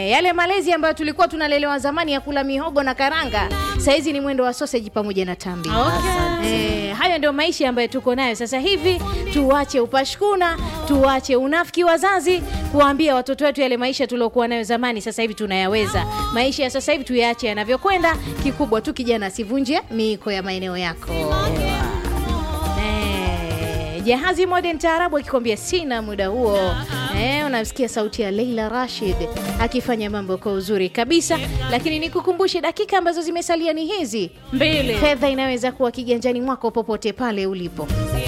Eh, yale malezi ambayo tulikuwa tunalelewa zamani ya kula mihogo na karanga sahizi ni mwendo wa sausage pamoja na tambi Okay. Eh, hayo ndio maisha ambayo tuko nayo sasa hivi. Tuache upashkuna, tuache unafiki wazazi, kuwaambia watoto wetu yale maisha tuliokuwa nayo zamani, sasa hivi tunayaweza. Maisha ya sasa hivi tuyaache yanavyokwenda. Kikubwa tu kijana asivunje miiko ya maeneo yako. Eh, Jahazi Modern Taarabu akikwambia sina muda huo. Eh, unamsikia sauti ya Leila Rashid akifanya mambo kwa uzuri kabisa, lakini nikukumbushe dakika ambazo zimesalia ni hizi Mbili. fedha inaweza kuwa kiganjani mwako popote pale ulipo